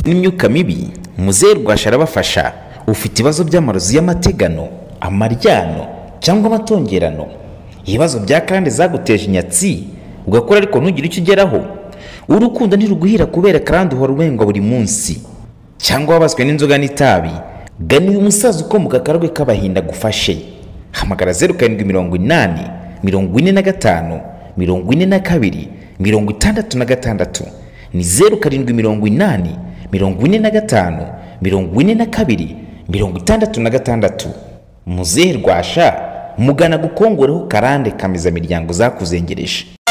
n'imyuka mibi muzehe rwasha arabafasha ufite ibibazo by'amarozi y'amategano amaryano cyangwa amatongerano ibibazo bya karande zaguteje inyatsi ugakora ariko ntugire icyo ugeraho urukundo ntiruguhira kubera karande uhora ubengwa buri munsi cyangwa wabaswe n'inzoga n'itabi gana uyu musaza ukomoka akarwe k'abahinda agufashe hamagara zeru karindwi mirongo inani mirongo ine na gatanu mirongo ine na kabiri mirongo itandatu na gatandatu ni zeru karindwi mirongo inani mirongo ine na gatanu mirongo ine na kabiri mirongo itandatu na gatandatu muzehe rwasha mugana gukongoreho karande kameza miryango zakuzengereje